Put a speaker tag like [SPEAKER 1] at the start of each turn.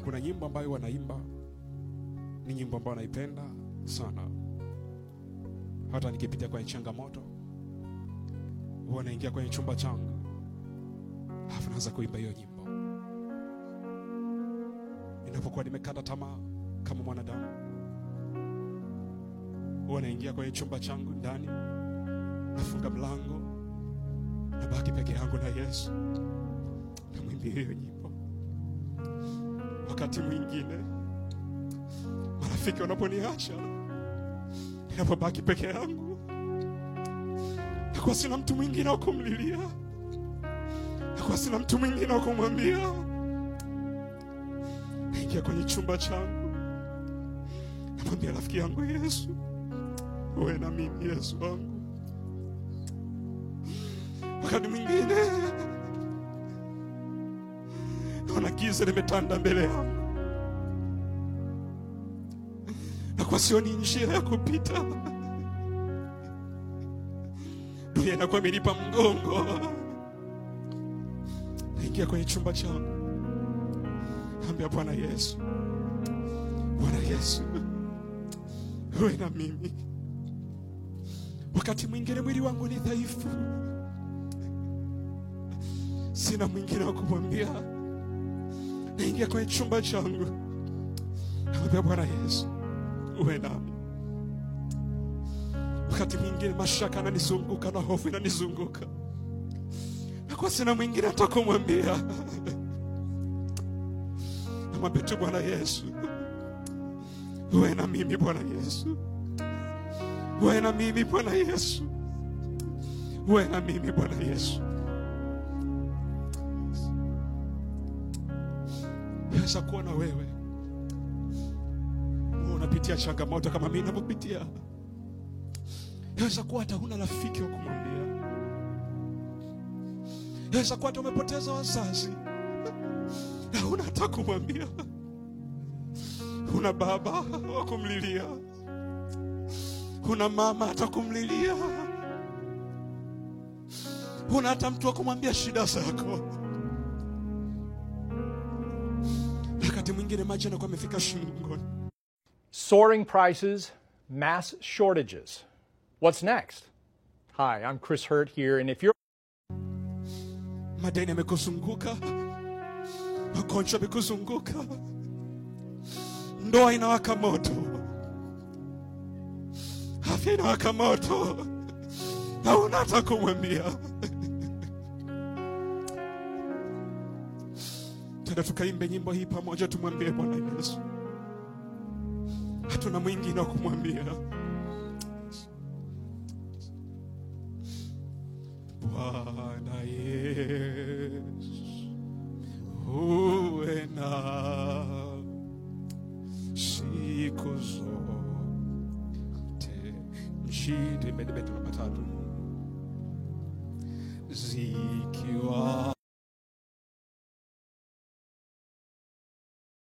[SPEAKER 1] kuna nyimbo ambayo wanaimba ni nyimbo ambayo naipenda sana hata nikipitia kwenye changamoto huwa naingia kwenye chumba changu alafu naanza kuimba hiyo nyimbo ninapokuwa nimekata tamaa kama mwanadamu huwa naingia kwenye chumba changu ndani nafunga mlango nabaki peke yangu na yesu namwimbia hiyo nyimbo wakati mwingine marafiki wanaponiacha ninapobaki peke yangu nakuwa sina mtu mwingine wa kumlilia nakuwa sina mtu mwingine wa kumwambia naingia kwenye chumba changu namwambia rafiki yangu yesu uwe na mimi yesu wangu wakati mwingine naona giza limetanda mbele yangu na kwa sioni njia ya kupita dunia inakuwa imenipa mgongo naingia kwenye chumba changu ambia bwana yesu bwana yesu uwe na mimi wakati mwingine mwili wangu ni dhaifu sina mwingine wa kumwambia naingia kwenye chumba changu namwambia bwana yesu uwe nami wakati mwingine mashaka ananizunguka na hofu inanizunguka nakuwa sina mwingine hata kumwambia namwambia tu bwana yesu uwe na mimi bwana yesu uwe na mimi bwana yesu uwe na mimi bwana yesu yaweza kuwa na wewe Wewe unapitia changamoto kama mimi ninavyopitia yaweza kuwa hata huna rafiki wa kumwambia yaweza kuwa hata umepoteza wazazi na huna hata kumwambia huna baba wa kumlilia huna mama hata kumlilia huna hata mtu wa kumwambia shida zako wakati mwingine maji anakuwa amefika shingoni
[SPEAKER 2] Soaring prices, mass shortages. What's next? Hi, I'm Chris Hurt here, and if you're
[SPEAKER 1] madeni yamekuzunguka magonjwa yamekuzunguka ndoa inawaka moto afya inawaka moto hauna hata kumwambia tenda tukaimbe nyimbo hii pamoja tumwambie bwana yesu hatuna mwingine wa kumwambia bwana yesu uwe na siku zote nchini bedebetu namba tatu zikiwa